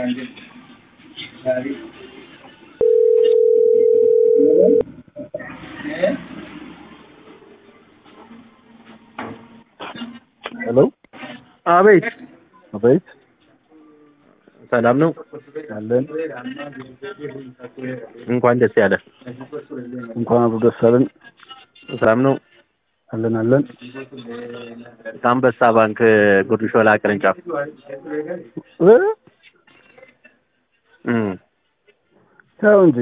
ሄሎ አቤት አቤት ሰላም ነው። አለን እንኳን ደስ ያለ። እንኳን አብሮ ደስ አለን ሰላም ነው። አለን አለን ከአንበሳ ባንክ ጉርድ ሾላ ቅርንጫፍ እ እም ተው እንጂ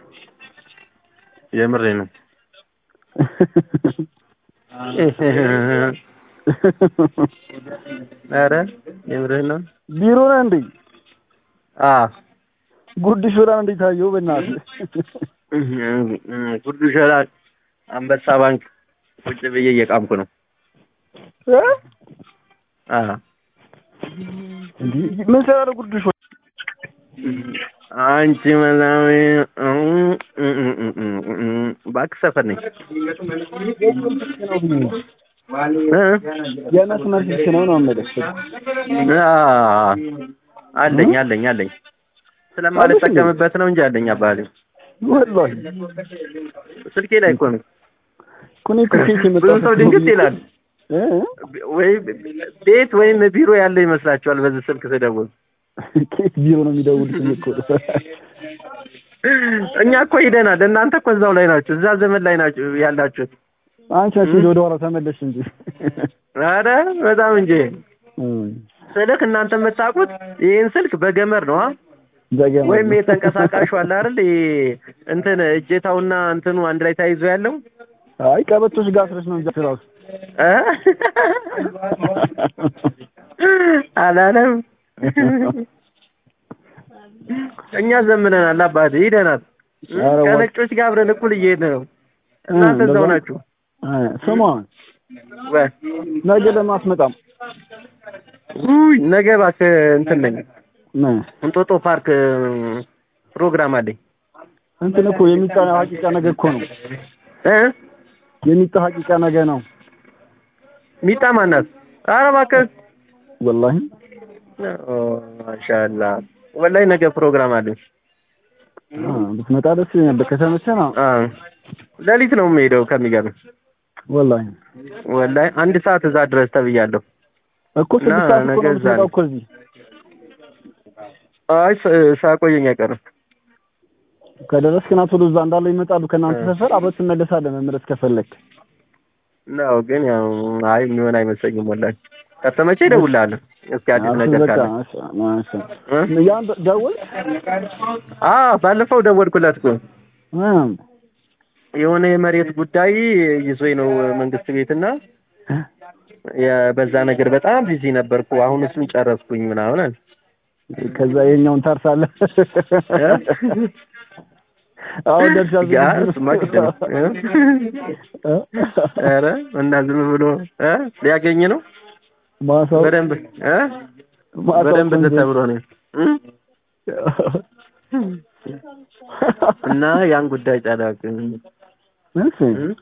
የምሬ ነው። ኧረ የምርህ ነው። ቢሮ ነህ እንዴ? አ ጉድ ሾላን እንዴት አየሁ? በእናትህ ጉርድ ሾላ አንበሳ ባንክ ቁጭ ብዬ እየቃምኩ ነው። እ አ እንዲህ ምን ሰራ ጉድ ሾላ? አንቺ መላዊ እባክህ ሰፈር ነኝ። እ? የመስመር ስልክ ነው ነው የምልህ። አ አለኝ አለኝ አለኝ ስለማልጠቀምበት ነው እንጂ አለኝ አባቴ ወላሂ ስልኬ ላይ እኮ ነው። እኮ እኔ እኮ ኬክ የመጣ ብዙ ሰው ድንግጥ ይላል። እ ወይ ቤት ወይም ቢሮ ያለ ይመስላችኋል በዚህ ስልክ ስደውል። ኬክ ቢሮ ነው የሚደውሉት እኮ እኛ እኮ ሂደናል። እናንተ እኮ እዛው ላይ ናችሁ፣ እዛ ዘመን ላይ ናችሁ ያላችሁት። አንቺ ነሽ እንጂ ወደ ኋላ ተመለሽ እንጂ ኧረ በጣም እንጂ እም ስልክ እናንተ የምታውቁት ይህን ስልክ በገመድ ነው አ? ዘገመ ወይም የተንቀሳቃሹ አለ አይደል? ይሄ እንትን እጀታውና እንትኑ አንድ ላይ ተያይዞ ያለው አይ ቀበቶሽ ጋር አስረሽ ነው እንጂ ራሱ እ? አላለም። እኛ ዘምነናል አባቴ ሂደናል። ኧረ እባክህ። ከነጮች ጋር አብረን እኩል እየሄድን ነው። እናንተ እዛው እንደዛ- ናችሁ። አይ ስማ ወይ ነገ ለማስመጣም ውይ ነገ እባክህ እንትን ነኝ ምን እንጦጦ ፓርክ እም፣ ፕሮግራም አለኝ እንትን እኮ የሚጣ ሀቂቃ ነገ እኮ ነው እ የሚጣ ሀቂቃ ነገ ነው ሚጣ ማናት? ኧረ እባክህ ወላሂ ኦ ማሻአላ ወላሂ ነገ ፕሮግራም አለኝ። አ ብትመጣ ደስ ይለኝ ነበር ከተመቸህ ነው አ ሌሊት ነው የምሄደው ከሚገርም ወላሂ ወላሂ አንድ ሰዓት እዛ ድረስ ተብያለሁ። እኮ ስድስት ሰዓት እኮ ነገ ነው እዛ የምትመጣው ነኝ። እኮ እዚህ አይ ሳ- ሳቆየኝ አይቀርም። ከደረስክ ና ቶሎ እዛ እንዳለው ይመጣሉ ከእናንተ ሰፈር አብረን ትመለሳለህ መመለስ ከፈለክ ነው ግን ያው አይ የሚሆን አይመስለኝም ወላሂ። ከተመቼ እደውልልሃለሁ እስኪ አዲስ እሺ፣ ነገር በቃ ካለ እሺ፣ እሺ። እ? ያን ደ- ደወልክ አ ባለፈው ደወልኩለት እኮ እ የሆነ የመሬት ጉዳይ ይዞኝ ነው መንግስት ቤትና የ- በዛ ነገር በጣም ቢዚ ነበርኩ። አሁን እሱን ጨረስኩኝ ምናምን አለ። ከዛ ይኸኛውን ታርሳለህ እ? አሁን ደርሻለሁ ያ እሱማ ግድ ነው እ? ኧረ እና ዝም ብሎ እ ሊያገኝ ነው ማሳው በደንብ እ ማሳው በደንብ ቆንጆ። ተሰብሮ ነው እ? እና ያን ጉዳይ ጨረስኩ። እሺ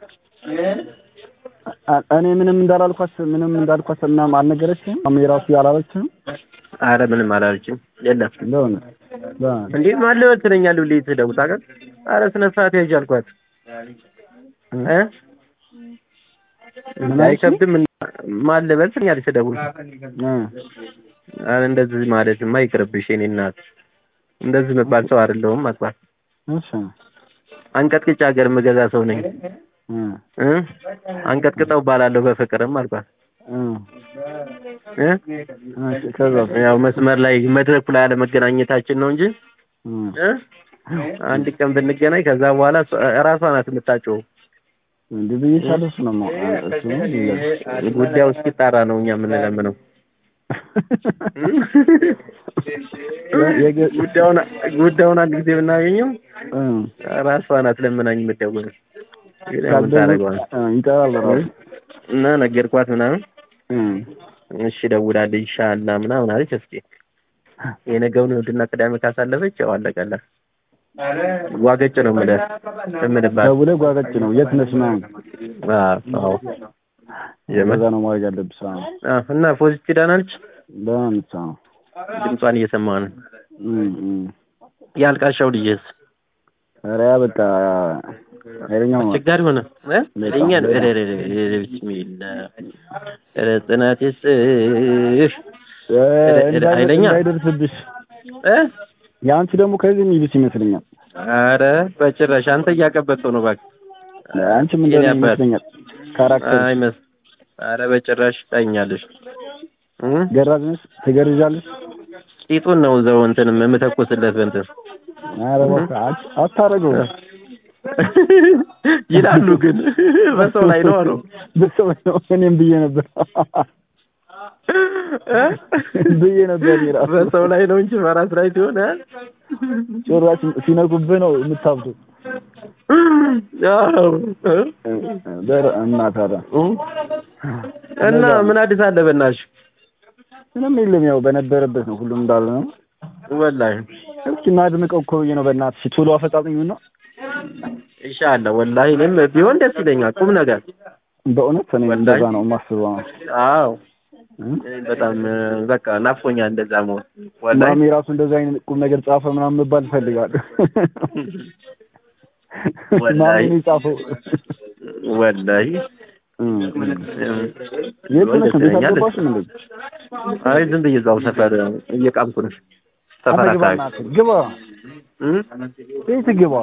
አ- እኔ ምንም እንዳላልኳት ምንም እንዳልኳት ምናምን አልነገረችም አሜ ራሱ ያላለችም አረ ምንም አላለችም። የለም ለሆነ ለሆነ እንዴ ማን ልበል ትለኛለህ ሁሌ ትደውል ታውቃለህ? አረ ስነ ስርዓት ያዥ አልኳት እ ምን አልሽኝ? አይከብድም እና ማን ልበል ትለኛለች ስደውል እ አረ እንደዚህ ማለትማ ይቅርብሽ የእኔ እናት እንደዚህ መባል ሰው አይደለሁም አልኳት። እሺ አንቀጥቅጭ ሀገር የምገዛ ሰው ነኝ እ እ አንቀጥቅጠው እባላለሁ በፍቅርም አልኳት እ እ እሺ ከዛ ያው መስመር ላይ መድረኩ ላይ አለመገናኘታችን ነው እንጂ እ እ አንድ ቀን ብንገናኝ ከዛ በኋላ እሷ- እራሷ ናት የምታጨው እንዴ ብዬሻለሁ እሱ ነው የማውቀው እሱ ነው የሚለው። ጉዳዩ እስኪጣራ ነው እኛ የምንለምነው የገ- ጉዳዩን ጉዳዩን አንድ ጊዜ ብናገኘው እ ራሷ ናት ለምናኝ የምትደውለው ግን ያው ምን ካልደወል- ታደርገዋለህ እ ይጠራል ራሱ እና ነገርኳት ምናምን እ እሺ እደውላለሁ ኢንሻአላህ ምናምን አለች። እስኪ የነገውን እሑድና ቅዳሜ ካሳለፈች ያው አለቀላት። ዋገጭ ነው የምልህ የምልባት ደውለህ ጓገጭ ነው የት ነሽ ምናምን አዎ የምር በዛ ነው ማድረግ ያለብህ ስራ ነው አዎ እና ፖዚቲቭ ዳናለች ደህና ነች አዎ ድምጿን እየሰማሁ ነው እም፣ እም። ያልቃሻው ልጅስ ኧረ ያ በቃ ኃይለኛው ነው። አስቸጋሪ ሆነ እ በጣም እኛ ነው በጣም። ኧረ ኧረ ኧረ ቢስሚላ ኧረ ጽናት ይስጥሽ እ፣ ኃይለኛ? እንዳይደርስብሽ እ የአንቺ ደግሞ ከዚህ የሚሉት ይመስለኛል። ኧረ በጭራሽ አንተ እያቀበጥከው ነው እባክህ አንቺም የኔ እንደዚህ አባት። ይመስለኛል። ካራክተር አይመስ ኧረ በጭራሽ ታኛለሽ እ ገራዝ ነሽ፣ ትገርዣለሽ። ቂጡን ነው እዛው እንትን የምተኩስለት በእንትን ኧረ እባክህ አት- አታረገው ይላሉ ግን በሰው ላይ ነው አለው በሰው ላይ ነው። እኔም ብዬ ነበር ብዬ ነበር እኔ እራሱ። በሰው ላይ ነው እንጂ በራስ ላይ ሲሆን እ? ጭራሽ ሲነኩብህ ነው የምታብደው። አዎ እ? በር- እና ታዲያ እና ምን አዲስ አለ በእናትሽ ምንም የለም። ያው በነበረበት ነው ሁሉም እንዳለ ነው። ወላሂ እስኪ እናድምቀው እኮ ብዬ ነው። በእናትሽ ቶሎ አፈጣጥኝ ነው። ኢንሻአላህ ወላሂ እኔም ቢሆን ደስ ይለኛል ቁም ነገር በእውነት እኔ ወላሂ። እንደዛ ነው የማስበው። አዎ እ? በጣም በቃ ናፍቆኛል እንደዛ መሆን ወላሂ ማሚ ራሱ እንደዛ አይነት ቁም ነገር ጻፈ ምናምን መባል እፈልጋለሁ። ወላሂ። ማሚ ነው የጻፈው። ወላሂ እ፣ እ። እም፣ የት ቢሆን ነሽ? ደስ እንዴት ይለኛል አልገባሽም እንዴ? አይ ዝም ብዬ እዛው ሰፈር እየቃምኩ ነው ሰፈር አንተ ግባ አካባቢ እናትህ፣ ግባ እም? ቤት ግባ።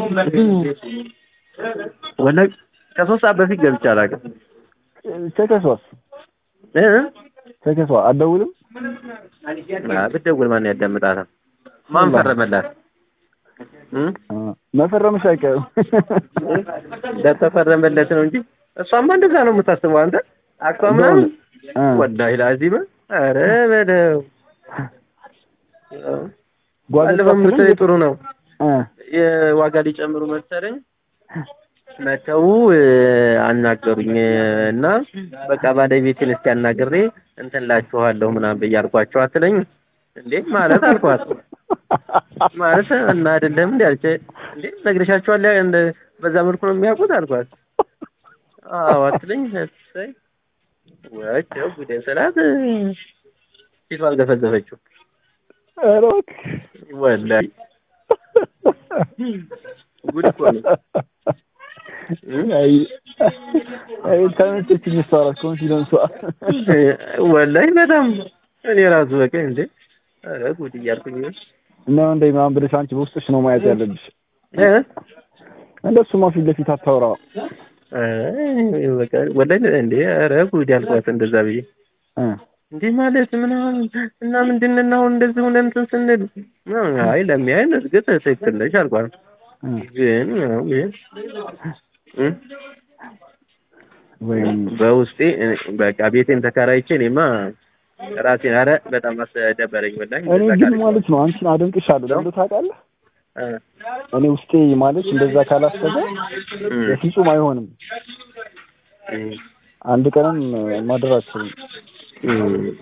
ወላሂ ከሶስት ሰዓት በፊት ገብቼ አላውቅም ተከሷስ እ? ተከሷ አትደውልም? አ፣ ብትደውል ማን ያዳምጣታል ማን ፈረመላት እም? አ፣ መፈረምሽ አይቀርም። ለተፈረመለት ነው እንጂ እሷማ እንደዛ ነው የምታስበው አንተ አክቷ ምናምን አ፣ ወላሂ ላዚም ኧረ በለው ጓደኞች ባለፈው የምትለኝ ጥሩ ነው አ፣ የዋጋ ሊጨምሩ መሰለኝ መተው አናገሩኝ እና በቃ ባለቤቴን እስኪ አናግሬ እንትን ላችኋለሁ ምናምን ብዬ አልኳቸው አትለኝ እንዴ ማለት አልኳት ማለት እና አይደለም እንዴ አልቼ እንዴ ነግሬሻቸዋል ያ- እንደ በዛ መልኩ ነው የሚያውቁት አልኳት አዎ አትለኝ እሰይ ወቸው ጉዴ ስላት ፊቷ አልገፈዘፈችው ኧረ እባክህ። ወላሂ ጉድ እኮ ነው አይ አይ ተመቸችኝ እሷ እራሱ ኮንፊደንሷ። ወላሂ በጣም እኔ ራሱ በቃ እንዴ ኧረ ጉድ እያልኩኝ እና እንደ ምናምን ብለሽ አንቺ በውስጥሽ ነው ማየት ያለብሽ። እ እንደሱማ ፊት ለፊት አታውራ። አይ በቃ ወላሂ እንዴ ኧረ ጉድ ያልኳት እንደዛ ብዬ እ እንዴ ማለት ምናምን እና ምንድን ነው አሁን እንደዚህ ሆነ እንትን ስንል ምናምን አይ ለሚያይን እርግጥ ትክክል ነሽ አልኳት እ ግን ያው ይሄ እ ወይም በውስጤ እ በቃ ቤቴን ተከራይቼ እኔማ ራሴን ኧረ በጣም አስደበረኝ ወላሂ እኔ እንደዛ ግን ካለች ማለት ነው አንቺን አደንቅሻለሁ። ለምን ታውቃለህ? እ እኔ ውስጤ ማለት እንደዛ ካላሰበ እ በፍጹም አይሆንም። እ አንድ ቀንም ማደር አልችልም። እ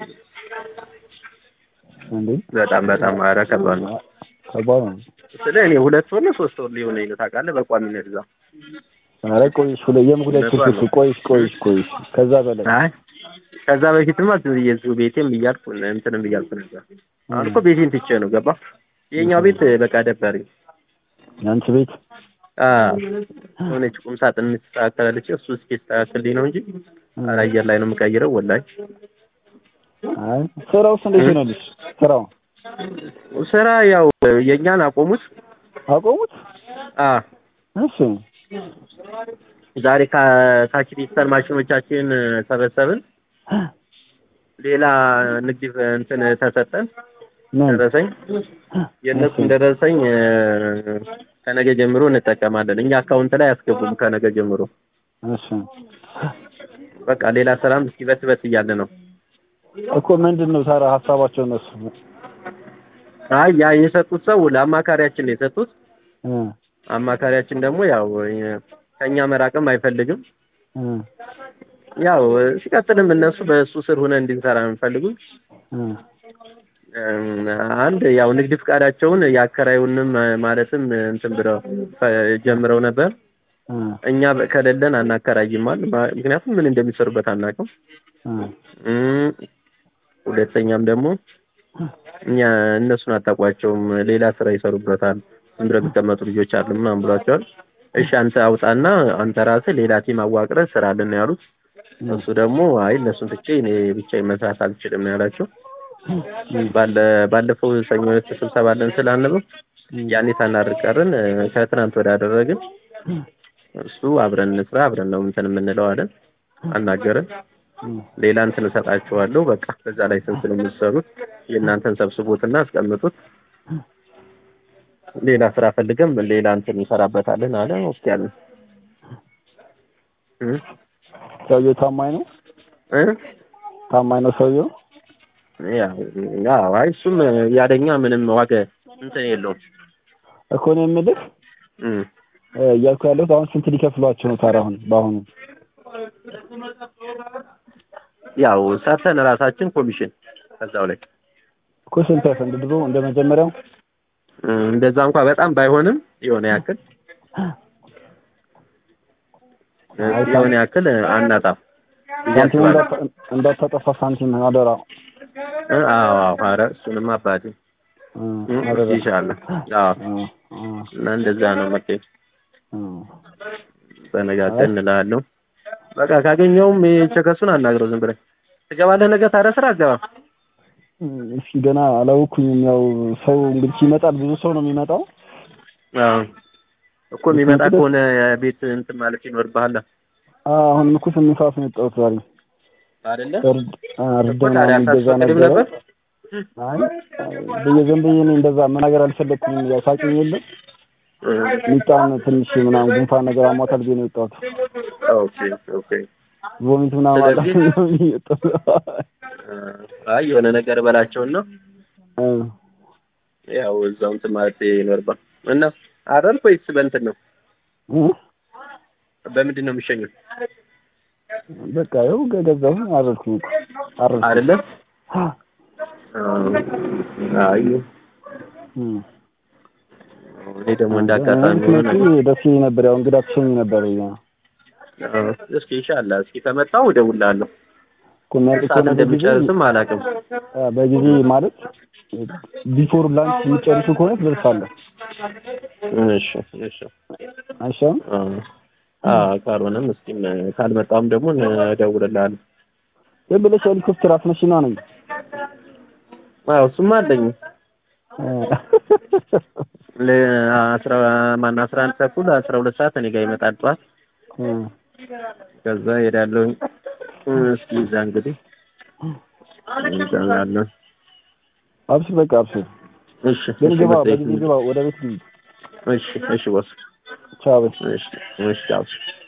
እንዴ በጣም በጣም ኧረ ከባድ ነው ከባድ ነው። ስለ እኔ ሁለት ወር ነው ሶስት ወር ሊሆነኝ ነው ታውቃለህ በቋሚነት እዛ ኧረ ቆይሽ ሁለ የምሁለት እውነቷን ክፍል ቆይሽ ቆይሽ ቆይሽ ከዛ በላይ አይ ከዛ በፊትማ ዝም ብዬ እዚሁ ቤቴም እያልኩ እንትንም እያልኩ ነበር አሁን እኮ ቤቴን ትቼ ነው ገባ የኛው ቤት በቃ ደበረኝ የአንቺ ቤት አዎ የሆነች ቁም ሳጥን የምትስተካከላለች እሱ እስኪስተካከልልኝ ነው እንጂ ኧረ አየር ላይ ነው የምቀይረው ወላሂ አይ ስራውስ እንዴት ይሆናልሽ? ስራው ስራ ያው የእኛን አቆሙት አቆሙት? አ እሺ ዛሬ ከታች ዲጂታል ማሽኖቻችን ሰበሰብን ሌላ ንግድ እንትን ተሰጠን ምን ደረሰኝ የእነሱን ደረሰኝ እ፣ ከነገ ጀምሮ እንጠቀማለን እኛ አካውንት ላይ አያስገቡም ከነገ ጀምሮ እሺ በቃ ሌላ ስራም እስኪ በት በት እያለ ነው እኮ ምንድን ነው ታዲያ ሀሳባቸው እነሱ? አይ ያ የሰጡት ሰው ለአማካሪያችን ነው የሰጡት እ አማካሪያችን ደግሞ ያው እ፣ ከእኛ መራቅም አይፈልግም እ ያው እ፣ ሲቀጥልም እነሱ በእሱ ስር ሆነ እንድንሰራ ነው የሚፈልጉት እ እም፣ አንድ ያው ንግድ ፍቃዳቸውን የአከራዩንም እ፣ ማለትም እ፣ እንትን ብለው ፈ- ጀምረው ነበር እ እኛ በ- ከሌለን አናከራይም አሉ ማ- ምክንያቱም ምን እንደሚሰሩበት አናውቅም እ እም፣ ሁለተኛም ደግሞ እኛ እነሱን አታውቋቸውም፣ ሌላ ስራ ይሰሩበታል፣ ዝም ብለው የሚቀመጡ ልጆች አሉ ምናምን ብሏቸዋል። እሺ አንተ አውጣና አንተ ራስህ ሌላ ቲም አዋቅረህ ስራልን ነው ያሉት። እሱ ደግሞ አይ እነሱን ትቼ እኔ ብቻዬን መስራት አልችልም ነው ያላቸው። ባለ ባለፈው ሰኞ ዕለት ስብሰባ አለን ስላልነበር ያኔ ሳናደርግ ቀርን። ከትናንት ወዲያ አደረግን። እሱ አብረን እንስራ አብረን ነው እንትን የምንለው አለን። አናገረን። ሌላ እንትን እሰጣችኋለሁ በቃ በዛ ላይ ስንት ነው የምትሰሩት? የእናንተን ሰብስቡትና አስቀምጡት። ሌላ ስራ ፈልገም ሌላ እንትን እንሰራበታለን አለ። እስኪ ያለን እ ሰውየው ታማኝ ነው እ ታማኝ ነው ሰውየው። ያው ያው አይ እሱም ያለኛ ምንም ዋጋ እንትን የለውም እኮ ነው የምልህ እ እያልኩ ያለሁት አሁን ስንት ሊከፍሏቸው ነው ታዲያ አሁን በአሁኑ ያው ሰርተን ራሳችን ኮሚሽን ከዛው ላይ እኮ ስንት ያሰ እንደ ድሮ እንደ መጀመሪያው እ እንደዛ እንኳን በጣም ባይሆንም የሆነ ያክል የሆነ ያክል አናጣም ብዬ ሳንቲም አስባለሁ። እንዳታ- እንዳታጠፋ ሳንቲም አደራ እ አዎ አዎ ኧረ እሱንማ አባቴ እ፣ እ አደራ ይሻላል። አዎ እ፣ እ፣ እና እንደዛ ነው መቼ እ። ተነጋገርን እልሃለሁ። በቃ ካገኘውም የቸከሱን አናግረው ዝም ብለህ ትገባለህ ነገ ታዲያ ስራ አትገባም? እስኪ ገና አላወኩኝም። ያው ሰው እንግዲህ ይመጣል፣ ብዙ ሰው ነው የሚመጣው። አዎ እኮ የሚመጣ ከሆነ ቤት እንትን ማለት ይኖርብሃል አሁን እኮ ስምንት ሰዓት ነው የወጣሁት ዛሬ። አይደለ? እርድ አ፣ እርድ እኮ ታዲያ ምናምን ይገዛ አታስፈቅድም ነበረ። ነበር? አይ በየዘን በየ እኔ እንደዛ መናገር አልፈለግኩም። ያው ሳቂኝ የለም እ ሚጣን ትንሽ ምናምን ጉንፋን ነገር አሟታል ብዬ ነው የወጣሁት። ኦኬ ኦኬ ቮሚት ምናምን አላ ስለዚህ- ነው የወጣሁት። እ አይ የሆነ ነገር በላቸውና እ፣ ያው እዛው እንትን ማለት ይኖርባል። እና አረርክ ወይስ በእንትን ነው? እ፣ በምንድን ነው የሚሸኙት? በቃ ያው ገዛሁ አረድኩኝ እኮ አረድኩኝ። አይደለ? አይ እ። እኔ ደግሞ እንዳጋጣሚ ሆነ ምክንያቱም ደስ ይለኝ ነበር። ያው እንግዳ ትሸኝ ነበር ያ እስኪ ኢንሻአላህ እስኪ ከመጣሁ እደውልልሃለሁ። እኮ የሚያልቅ ሰዓት ከሆነ በጊዜ እንደሚጨርስም አላውቅም። አ፣ በጊዜ ማለት ቢፎር ላንች የሚጨርሱ ከሆነ ትደርሳለህ። እሺ እሺ አይሻልም? አ ካልሆነም እስኪ ካልመጣም ደግሞ እደውልልሃለሁ። ዝም ብለሽ ሄሊኮፕተር አስነሽና ነኝ አዎ እሱማ አለኝ ለአስራ ማን አስራ አንድ ተኩል አስራ ሁለት ሰዓት እኔ ጋር ይመጣል ጠዋት። ከዛ ሄዳለሁኝ። እስኪ እዛ እንግዲህ እንዛለን። አብሽር፣ በቃ አብሽር። እሺ ግን እሺ ግባ፣ መጣ በጊዜ ግባ፣ ወደ ቤት ግቢ። እሺ እሺ ቦስ ቻው በይ። እሺ እሺ አብሽር